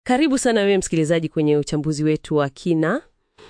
Karibu sana wewe msikilizaji kwenye uchambuzi wetu wa kina.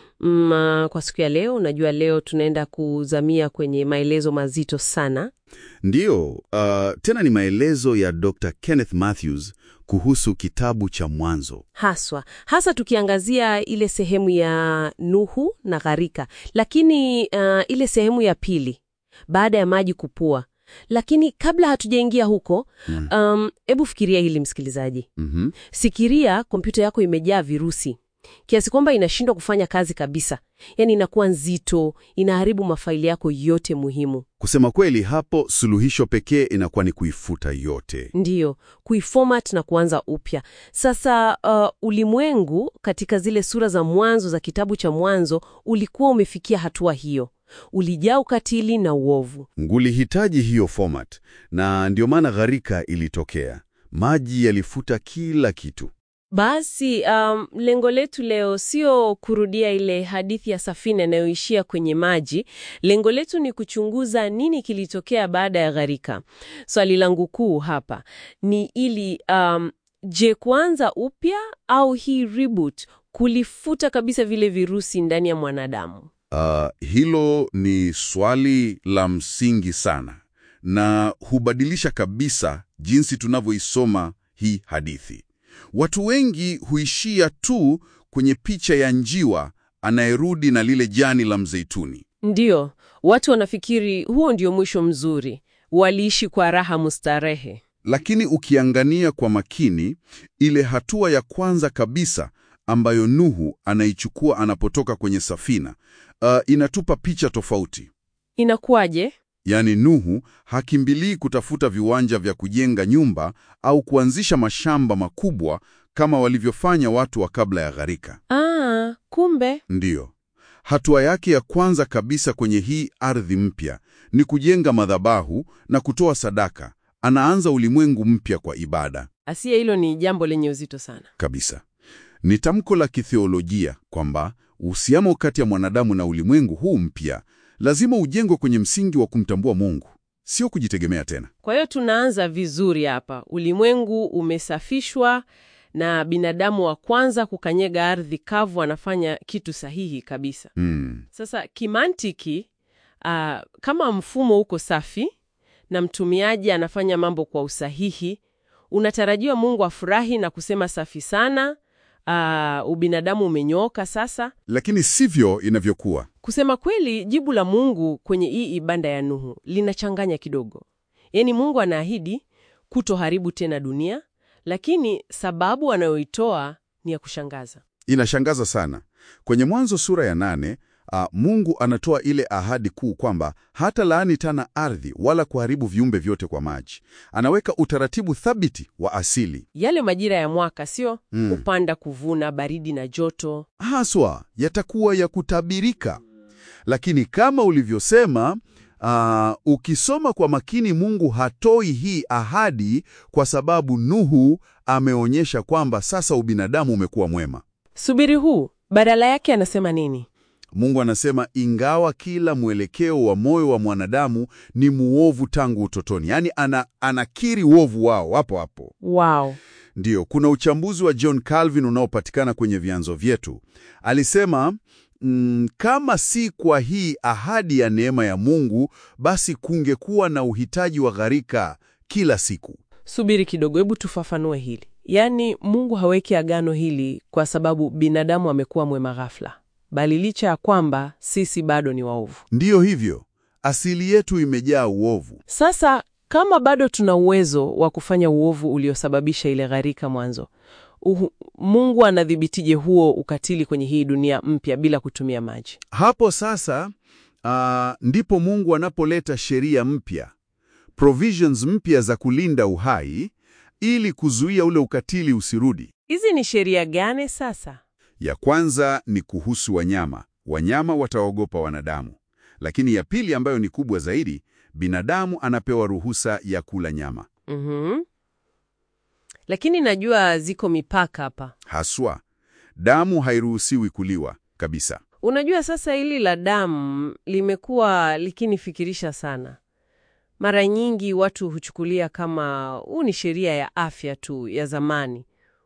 Mm, kwa siku ya leo, unajua leo tunaenda kuzamia kwenye maelezo mazito sana. Ndiyo, uh, tena ni maelezo ya Dr. Kenneth Mathews kuhusu kitabu cha Mwanzo. Haswa, hasa tukiangazia ile sehemu ya Nuhu na gharika. Lakini uh, ile sehemu ya pili baada ya maji kupua. Lakini kabla hatujaingia huko, um, hebu fikiria hili msikilizaji. Mhm. Sikiria kompyuta yako imejaa virusi kiasi kwamba inashindwa kufanya kazi kabisa, yaani inakuwa nzito, inaharibu mafaili yako yote muhimu. Kusema kweli, hapo suluhisho pekee inakuwa ni kuifuta yote. Ndiyo, kuiformat na kuanza upya. Sasa uh, ulimwengu katika zile sura za mwanzo za kitabu cha Mwanzo ulikuwa umefikia hatua hiyo, ulijaa ukatili na uovu. Ngulihitaji hiyo format, na ndio maana gharika ilitokea. Maji yalifuta kila kitu. Basi um, lengo letu leo sio kurudia ile hadithi ya safina inayoishia kwenye maji. Lengo letu ni kuchunguza nini kilitokea baada ya gharika. Swali langu kuu hapa ni ili um, je, kuanza upya au hii reboot kulifuta kabisa vile virusi ndani ya mwanadamu? Uh, hilo ni swali la msingi sana na hubadilisha kabisa jinsi tunavyoisoma hii hadithi. Watu wengi huishia tu kwenye picha ya njiwa anayerudi na lile jani la mzeituni. Ndiyo, watu wanafikiri huo ndio mwisho mzuri, waliishi kwa raha mustarehe. Lakini ukiangania kwa makini, ile hatua ya kwanza kabisa ambayo Nuhu anaichukua anapotoka kwenye safina, uh, inatupa picha tofauti. Inakuwaje? Yaani Nuhu hakimbilii kutafuta viwanja vya kujenga nyumba au kuanzisha mashamba makubwa kama walivyofanya watu wa kabla ya gharika. Ah, kumbe Ndiyo. Hatua yake ya kwanza kabisa kwenye hii ardhi mpya ni kujenga madhabahu na kutoa sadaka. Anaanza ulimwengu mpya kwa ibada asiye, hilo ni jambo lenye uzito sana. kabisa. Ni tamko la kitheolojia kwamba uhusiano kati ya mwanadamu na ulimwengu huu mpya lazima ujengwe kwenye msingi wa kumtambua Mungu, sio kujitegemea tena. Kwa hiyo tunaanza vizuri hapa. Ulimwengu umesafishwa na binadamu wa kwanza kukanyega ardhi kavu anafanya kitu sahihi kabisa. Hmm. Sasa kimantiki, ah, kama mfumo uko safi na mtumiaji anafanya mambo kwa usahihi, unatarajiwa Mungu afurahi na kusema safi sana, ah, ubinadamu umenyooka sasa. Lakini sivyo inavyokuwa. Kusema kweli, jibu la Mungu kwenye hii ibada ya Nuhu linachanganya kidogo. Yaani Mungu anaahidi kutoharibu tena dunia, lakini sababu anayoitoa ni ya kushangaza. Inashangaza sana. Kwenye Mwanzo sura ya nane, ah, Mungu anatoa ile ahadi kuu kwamba hata laani tena ardhi wala kuharibu viumbe vyote kwa maji. Anaweka utaratibu thabiti wa asili Yale majira ya mwaka sio Mm. kupanda, kuvuna, baridi na joto. haswa yatakuwa ya kutabirika. Lakini kama ulivyosema, ah, ukisoma kwa makini, Mungu hatoi hii ahadi kwa sababu Nuhu ameonyesha kwamba sasa ubinadamu umekuwa mwema. Subiri huu, badala yake anasema nini? Mungu anasema ingawa kila mwelekeo wa moyo wa mwanadamu ni muovu tangu utotoni, yaani ana, anakiri uovu wao hapo hapo. Wow. Ndiyo, kuna uchambuzi wa John Calvin unaopatikana kwenye vyanzo vyetu. Alisema mm, kama si kwa hii ahadi ya neema ya Mungu, basi kungekuwa na uhitaji wa gharika kila siku. Subiri kidogo, hebu tufafanue hili. Yaani Mungu haweki agano hili kwa sababu binadamu amekuwa mwema ghafla, bali licha ya kwamba sisi bado ni waovu. Ndiyo hivyo, asili yetu imejaa uovu. Sasa kama bado tuna uwezo wa kufanya uovu uliosababisha ile gharika mwanzo, uhu, Mungu anadhibitije huo ukatili kwenye hii dunia mpya bila kutumia maji? Hapo sasa ah, ndipo Mungu anapoleta sheria mpya, provisions mpya za kulinda uhai ili kuzuia ule ukatili usirudi. Hizi ni sheria gani sasa? Ya kwanza ni kuhusu wanyama. Wanyama wataogopa wanadamu. Lakini ya pili ambayo ni kubwa zaidi, binadamu anapewa ruhusa ya kula nyama. Mhm. Lakini najua ziko mipaka hapa. Haswa, damu hairuhusiwi kuliwa kabisa. Unajua, sasa hili la damu limekuwa likinifikirisha sana. Mara nyingi watu huchukulia kama huu ni sheria ya afya tu ya zamani.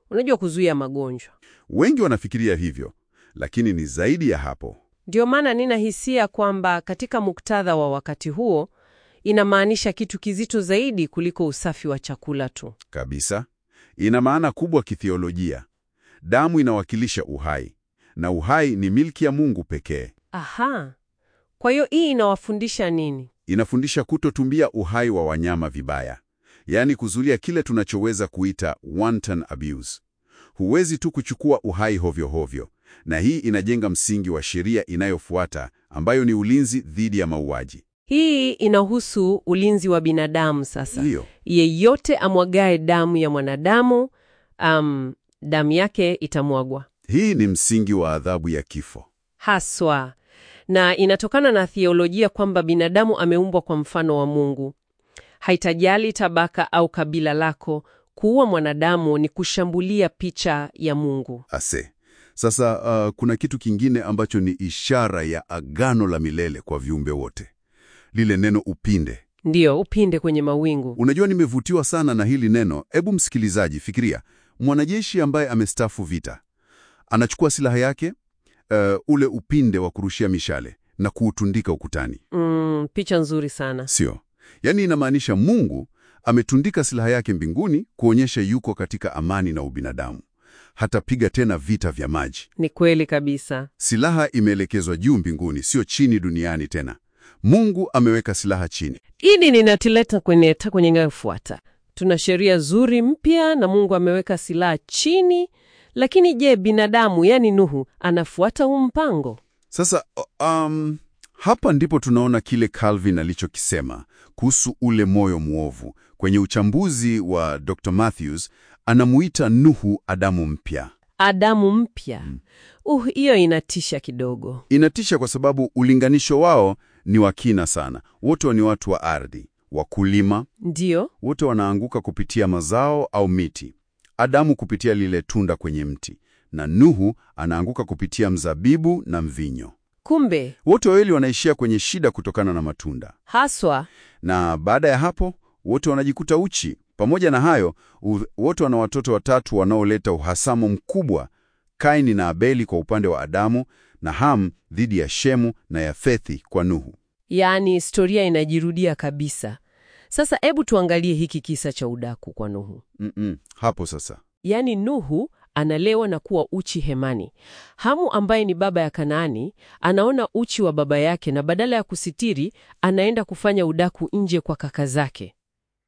unajua, kuzuia magonjwa. Wengi wanafikiria hivyo, lakini ni zaidi ya hapo. Ndio maana nina hisia kwamba katika muktadha wa wakati huo inamaanisha kitu kizito zaidi kuliko usafi wa chakula tu. Kabisa. Ina maana kubwa kithiolojia. Damu inawakilisha uhai, na uhai ni milki ya Mungu pekee. Aha, kwa hiyo hii inawafundisha nini? Inafundisha kutotumia uhai wa wanyama vibaya, yaani kuzulia kile tunachoweza kuita wanton abuse. Huwezi tu kuchukua uhai hovyo hovyo, na hii inajenga msingi wa sheria inayofuata ambayo ni ulinzi dhidi ya mauaji. Hii inahusu ulinzi wa binadamu. Sasa Ndiyo. yeyote amwagae damu ya mwanadamu, um, damu yake itamwagwa Hii ni msingi wa adhabu ya kifo. haswa, na inatokana na theolojia kwamba binadamu ameumbwa kwa mfano wa Mungu. Haitajali tabaka au kabila lako, kuua mwanadamu ni kushambulia picha ya Mungu. Ase. Sasa uh, kuna kitu kingine ambacho ni ishara ya agano la milele kwa viumbe wote, lile neno upinde. Ndiyo, upinde kwenye mawingu. Unajua, nimevutiwa sana na hili neno. Ebu msikilizaji, fikiria mwanajeshi ambaye amestafu vita, anachukua silaha yake, uh, ule upinde wa kurushia mishale na kuutundika ukutani, Mm, picha nzuri sana. sio? Yaani inamaanisha Mungu ametundika silaha yake mbinguni kuonyesha yuko katika amani na ubinadamu. Hatapiga tena vita vya maji. Ni kweli kabisa. Silaha imeelekezwa juu mbinguni, sio chini duniani tena. Mungu ameweka silaha chini. Hili ninatileta kwenye ta kwenye inayofuata. Tuna sheria zuri mpya na Mungu ameweka silaha chini, lakini je, binadamu yani Nuhu anafuata huu mpango? Sasa um, hapa ndipo tunaona kile Calvin alichokisema kuhusu ule moyo mwovu. Kwenye uchambuzi wa Dr. Matthews anamuita Nuhu Adamu mpya. Adamu mpya. Uh, hiyo inatisha kidogo. Inatisha kwa sababu ulinganisho wao ni wa kina sana. Wote ni watu wa ardhi, wakulima, Ndiyo, wote wanaanguka kupitia mazao au miti. Adamu kupitia lile tunda kwenye mti, na Nuhu anaanguka kupitia mzabibu na mvinyo. kumbe Wote wawili wanaishia kwenye shida kutokana na matunda, haswa na baada ya hapo wote wanajikuta uchi. Pamoja na hayo, u- wote wana watoto watatu wanaoleta uhasamo mkubwa: Kaini na Abeli kwa upande wa Adamu, na Ham dhidi ya Shemu na Yafethi kwa Nuhu. yaani historia inajirudia kabisa. Sasa hebu tuangalie hiki kisa cha udaku kwa Nuhu. Mm-mm. Hapo sasa Yaani Nuhu analewa na kuwa uchi hemani. Hamu ambaye ni baba ya Kanaani anaona uchi wa baba yake na badala ya kusitiri anaenda kufanya udaku nje kwa kaka zake.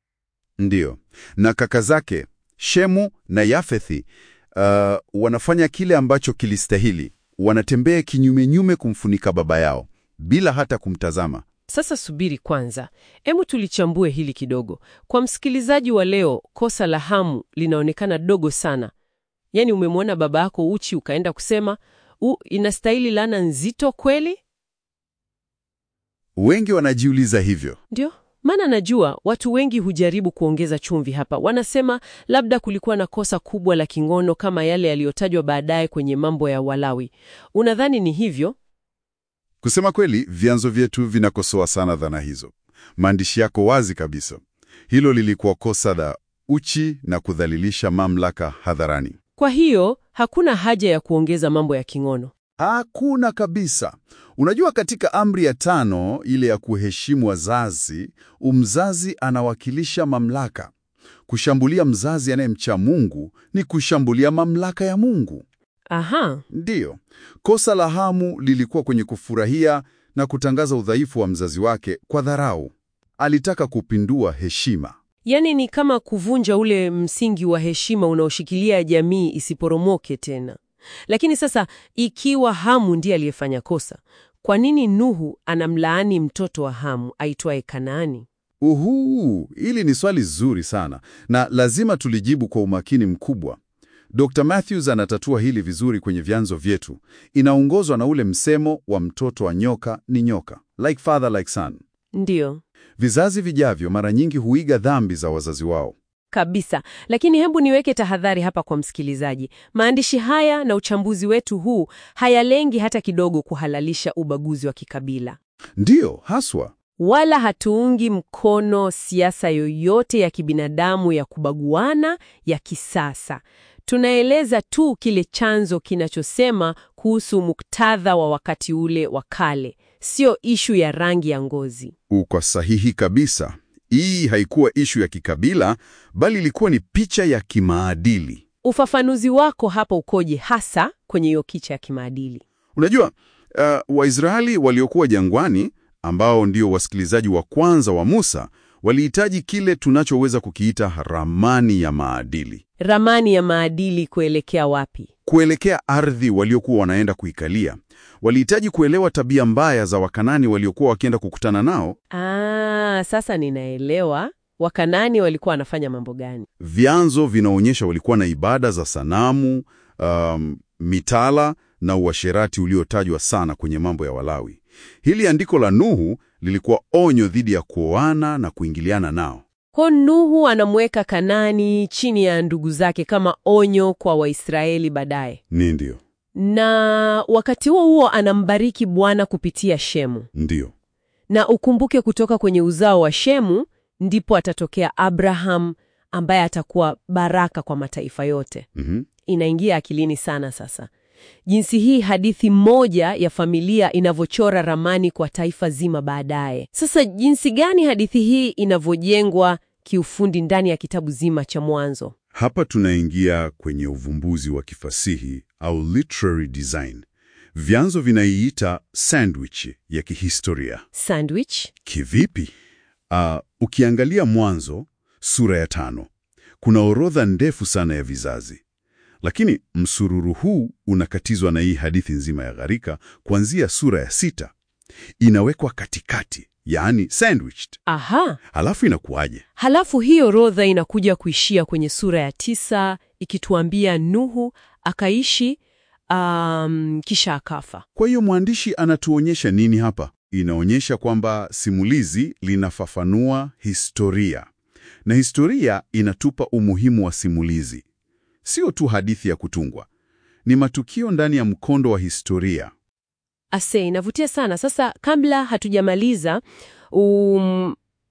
ndiyo, na kaka zake Shemu na Yafethi uh, wanafanya kile ambacho kilistahili. Wanatembea kinyumenyume kumfunika baba yao bila hata kumtazama. Sasa subiri kwanza, hebu tulichambue hili kidogo. Kwa msikilizaji wa leo, kosa la Hamu linaonekana dogo sana. Yaani umemwona baba yako uchi ukaenda kusema u, inastahili laana nzito kweli? Wengi wanajiuliza hivyo. Ndio maana najua watu wengi hujaribu kuongeza chumvi hapa. Wanasema labda kulikuwa na kosa kubwa la kingono kama yale yaliyotajwa baadaye kwenye mambo ya Walawi. Unadhani ni hivyo? Kusema kweli, vyanzo vyetu vinakosoa sana dhana hizo. Maandishi yako wazi kabisa. Hilo lilikuwa kosa la uchi na kudhalilisha mamlaka hadharani. Kwa hiyo hakuna haja ya kuongeza mambo ya kingono. Hakuna kabisa. Unajua, katika amri ya tano ile ya kuheshimu wazazi, umzazi anawakilisha mamlaka. Kushambulia mzazi anayemcha Mungu ni kushambulia mamlaka ya Mungu. Aha, Ndiyo, kosa la Hamu lilikuwa kwenye kufurahia na kutangaza udhaifu wa mzazi wake kwa dharau. Alitaka kupindua heshima. yaani ni kama kuvunja ule msingi wa heshima unaoshikilia jamii isiporomoke tena. Lakini sasa, ikiwa Hamu ndiye aliyefanya kosa, kwa nini Nuhu anamlaani mtoto wa Hamu aitwaye Kanaani? Uhuu, hili ni swali zuri sana na lazima tulijibu kwa umakini mkubwa. Dr. Matthews anatatua hili vizuri kwenye vyanzo vyetu. Inaongozwa na ule msemo wa mtoto wa nyoka ni nyoka, like father like son. Ndiyo. Vizazi vijavyo mara nyingi huiga dhambi za wazazi wao. Kabisa. Lakini hebu niweke tahadhari hapa kwa msikilizaji. Maandishi haya na uchambuzi wetu huu hayalengi hata kidogo kuhalalisha ubaguzi wa kikabila, Ndiyo, haswa. wala hatuungi mkono siasa yoyote ya kibinadamu ya kubaguana ya kisasa. tunaeleza tu kile chanzo kinachosema kuhusu muktadha wa wakati ule wa kale, sio ishu ya rangi ya ngozi. Uko sahihi kabisa. Hii haikuwa ishu ya kikabila, bali ilikuwa ni picha ya kimaadili. Ufafanuzi wako hapa ukoje hasa kwenye hiyo kicha ya kimaadili? Unajua, uh, Waisraeli waliokuwa jangwani, ambao ndio wasikilizaji wa kwanza wa Musa, walihitaji kile tunachoweza kukiita ramani ya maadili, Ramani ya maadili kuelekea wapi? kuelekea ardhi waliokuwa wanaenda kuikalia. Walihitaji kuelewa tabia mbaya za Wakanani waliokuwa wakienda kukutana nao, Ah, sasa ninaelewa. Wakanani walikuwa wanafanya mambo gani? Vyanzo vinaonyesha walikuwa na ibada za sanamu, um, mitala na uasherati uliotajwa sana kwenye mambo ya Walawi. Hili andiko la Nuhu lilikuwa onyo dhidi ya kuoana na kuingiliana nao. Kwa Nuhu anamweka Kanani chini ya ndugu zake kama onyo kwa Waisraeli baadaye, Ni ndio, na wakati huo huo anambariki Bwana kupitia Shemu. ndio, Na ukumbuke kutoka kwenye uzao wa Shemu ndipo atatokea Abraham ambaye atakuwa baraka kwa mataifa yote. mhm, Inaingia akilini sana sasa, jinsi hii hadithi moja ya familia inavyochora ramani kwa taifa zima baadaye. Sasa jinsi gani hadithi hii inavyojengwa kiufundi ndani ya kitabu zima cha Mwanzo? Hapa tunaingia kwenye uvumbuzi wa kifasihi au literary design. Vyanzo vinaiita sandwich ya kihistoria. Sandwich? Kivipi? Ah, ukiangalia Mwanzo sura ya tano, kuna orodha ndefu sana ya vizazi, lakini msururu huu unakatizwa na hii hadithi nzima ya gharika kuanzia sura ya sita. Inawekwa katikati, yaani sandwiched. Aha. Halafu inakuwaje? Halafu hiyo orodha inakuja kuishia kwenye sura ya tisa ikituambia Nuhu akaishi um, kisha akafa. Kwa hiyo mwandishi anatuonyesha nini hapa? Inaonyesha kwamba simulizi linafafanua historia, na historia inatupa umuhimu wa simulizi, sio tu hadithi ya kutungwa. Ni matukio ndani ya mkondo wa historia. Ase, inavutia sana. Sasa kabla hatujamaliza, um,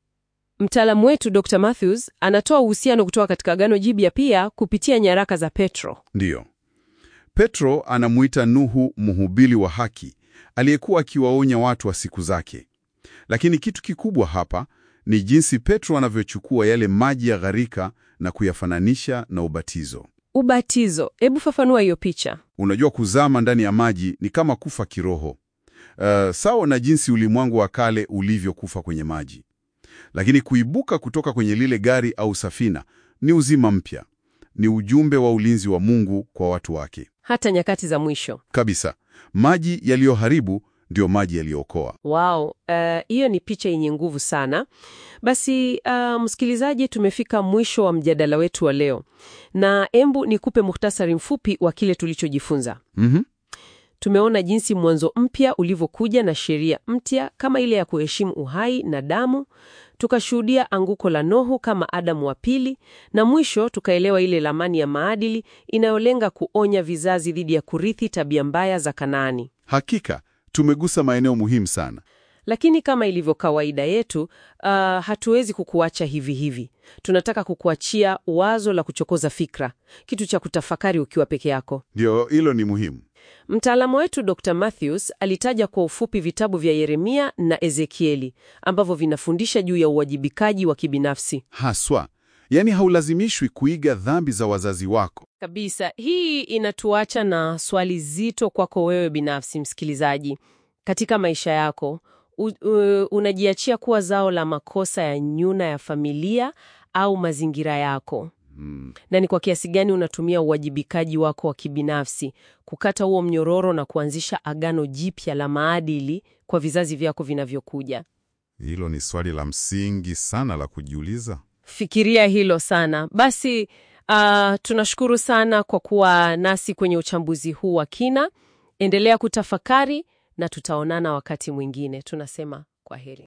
mtaalamu wetu Dr. Matthews anatoa uhusiano kutoka katika Agano Jipya pia kupitia nyaraka za Petro. Ndiyo, Petro anamuita Nuhu mhubiri wa haki aliyekuwa akiwaonya watu wa siku zake. Lakini kitu kikubwa hapa ni jinsi Petro anavyochukua yale maji ya gharika na kuyafananisha na ubatizo. Ubatizo, hebu fafanua hiyo picha. Unajua, kuzama ndani ya maji ni kama kufa kiroho, uh, sawa na jinsi ulimwengu wa kale ulivyokufa kwenye maji. Lakini kuibuka kutoka kwenye lile gari au safina ni uzima mpya, ni ujumbe wa ulinzi wa Mungu kwa watu wake Hata nyakati za mwisho. kabisa. Maji yaliyoharibu ndiyo maji yaliyookoa. Wow, eh, hiyo ni picha yenye nguvu sana. Basi uh, msikilizaji, tumefika mwisho wa mjadala wetu wa leo, na embu nikupe muhtasari mfupi wa kile tulichojifunza. Mhm. Tumeona jinsi mwanzo mpya ulivyokuja na sheria mpya kama ile ya kuheshimu uhai na damu. Tukashuhudia anguko la Nuhu kama Adamu wa pili, na mwisho tukaelewa ile ramani ya maadili inayolenga kuonya vizazi dhidi ya kurithi tabia mbaya za Kanaani. Hakika tumegusa maeneo muhimu sana. Lakini kama ilivyo kawaida yetu, uh, hatuwezi kukuacha hivi hivi. Tunataka kukuachia wazo la kuchokoza fikra, kitu cha kutafakari ukiwa peke yako. Ndio, hilo ni muhimu. Mtaalamu wetu Dr. Matthews alitaja kwa ufupi vitabu vya Yeremia na Ezekieli ambavyo vinafundisha juu ya uwajibikaji wa kibinafsi. Haswa, yaani haulazimishwi kuiga dhambi za wazazi wako. Kabisa. Hii inatuacha na swali zito kwako wewe binafsi, msikilizaji. Katika maisha yako u, u, unajiachia kuwa zao la makosa ya nyuna ya familia au mazingira yako? Hmm. Na ni kwa kiasi gani unatumia uwajibikaji wako wa kibinafsi kukata huo mnyororo na kuanzisha agano jipya la maadili kwa vizazi vyako vinavyokuja? Hilo ni swali la msingi sana la kujiuliza. Fikiria hilo sana. Basi uh, tunashukuru sana kwa kuwa nasi kwenye uchambuzi huu wa kina. Endelea kutafakari na tutaonana wakati mwingine. Tunasema kwa heri.